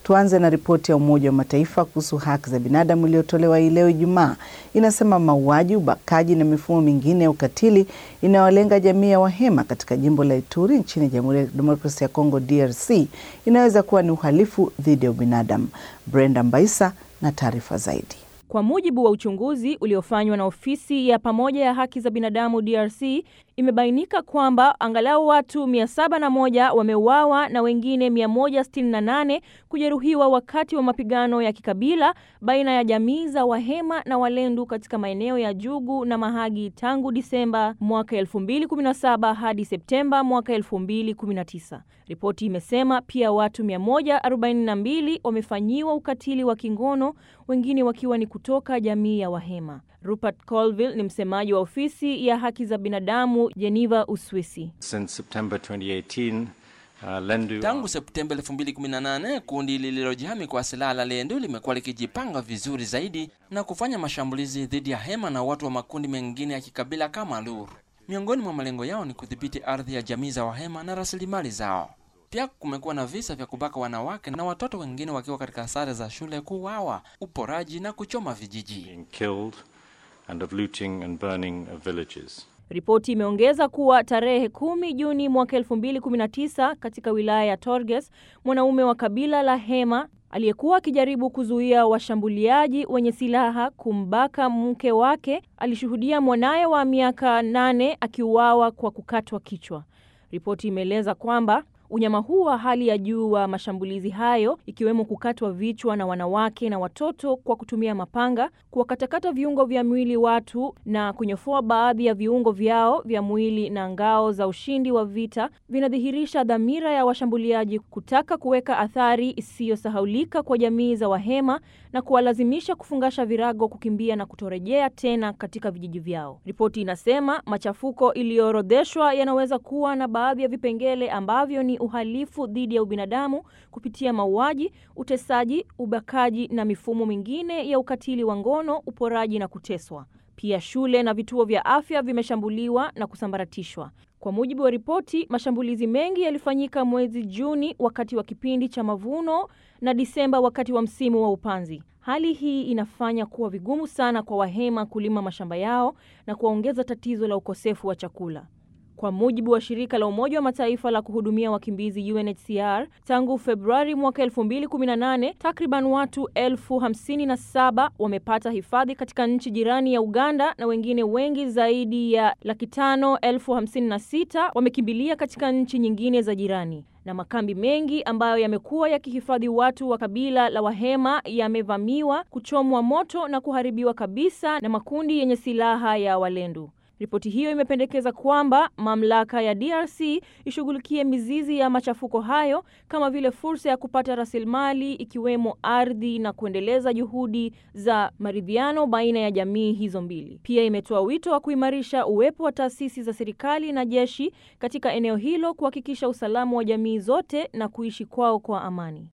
Tuanze na ripoti ya Umoja wa Mataifa kuhusu haki za binadamu iliyotolewa hii leo Ijumaa. Inasema mauaji, ubakaji na mifumo mingine ya ukatili inayolenga jamii ya Wahema katika jimbo la Ituri nchini Jamhuri ya Demokrasia ya Kongo DRC inaweza kuwa ni uhalifu dhidi ya ubinadamu. Brenda Mbaisa na taarifa zaidi. Kwa mujibu wa uchunguzi uliofanywa na ofisi ya pamoja ya haki za binadamu DRC, imebainika kwamba angalau watu 701 wameuawa na wengine 168 kujeruhiwa wakati wa mapigano ya kikabila baina ya jamii za Wahema na Walendu katika maeneo ya Jugu na Mahagi tangu Disemba mwaka 2017 hadi Septemba mwaka 2019. Ripoti imesema pia watu 142 wamefanyiwa ukatili wa kingono, wengine wakiwa ni kutoka jamii ya Wahema. Rupert Colville ni msemaji wa ofisi ya haki za binadamu Geneva, Uswisi. Since September 2018, uh, Lendu Tangu Septemba 2018 kundi lililojihami kwa silaha la Lendu limekuwa likijipanga vizuri zaidi na kufanya mashambulizi dhidi ya Hema na watu wa makundi mengine ya kikabila kama Lur. Miongoni mwa malengo yao ni kudhibiti ardhi ya jamii za Wahema na rasilimali zao. Pia kumekuwa na visa vya kubaka wanawake na watoto wengine wakiwa katika sare za shule, kuuawa, uporaji na kuchoma vijiji. being killed and of looting and burning of villages. Ripoti imeongeza kuwa tarehe kumi Juni mwaka 2019 katika wilaya ya Torges, mwanaume wa kabila la Hema aliyekuwa akijaribu kuzuia washambuliaji wenye silaha kumbaka mke wake alishuhudia mwanaye wa miaka nane akiuawa kwa kukatwa kichwa. Ripoti imeeleza kwamba unyama huu wa hali ya juu wa mashambulizi hayo ikiwemo kukatwa vichwa na wanawake na watoto kwa kutumia mapanga, kuwakatakata viungo vya mwili watu na kunyofoa baadhi ya viungo vyao vya mwili na ngao za ushindi wa vita vinadhihirisha dhamira ya washambuliaji kutaka kuweka athari isiyosahaulika kwa jamii za Wahema na kuwalazimisha kufungasha virago, kukimbia na kutorejea tena katika vijiji vyao. Ripoti inasema machafuko iliyoorodheshwa yanaweza kuwa na baadhi ya vipengele ambavyo ni uhalifu dhidi ya ubinadamu kupitia mauaji, utesaji, ubakaji na mifumo mingine ya ukatili wa ngono, uporaji na kuteswa. Pia shule na vituo vya afya vimeshambuliwa na kusambaratishwa. Kwa mujibu wa ripoti, mashambulizi mengi yalifanyika mwezi Juni wakati wa kipindi cha mavuno na Disemba wakati wa msimu wa upanzi. Hali hii inafanya kuwa vigumu sana kwa Wahema kulima mashamba yao na kuongeza tatizo la ukosefu wa chakula. Kwa mujibu wa shirika la Umoja wa Mataifa la kuhudumia wakimbizi UNHCR, tangu Februari mwaka 2018 takriban watu elfu hamsini na saba wamepata hifadhi katika nchi jirani ya Uganda na wengine wengi zaidi ya laki tano elfu hamsini na sita wamekimbilia katika nchi nyingine za jirani na makambi mengi ambayo yamekuwa yakihifadhi watu wa kabila la Wahema yamevamiwa, kuchomwa moto na kuharibiwa kabisa na makundi yenye silaha ya Walendu. Ripoti hiyo imependekeza kwamba mamlaka ya DRC ishughulikie mizizi ya machafuko hayo kama vile fursa ya kupata rasilimali ikiwemo ardhi na kuendeleza juhudi za maridhiano baina ya jamii hizo mbili. Pia imetoa wito wa kuimarisha uwepo wa taasisi za serikali na jeshi katika eneo hilo kuhakikisha usalama wa jamii zote na kuishi kwao kwa amani.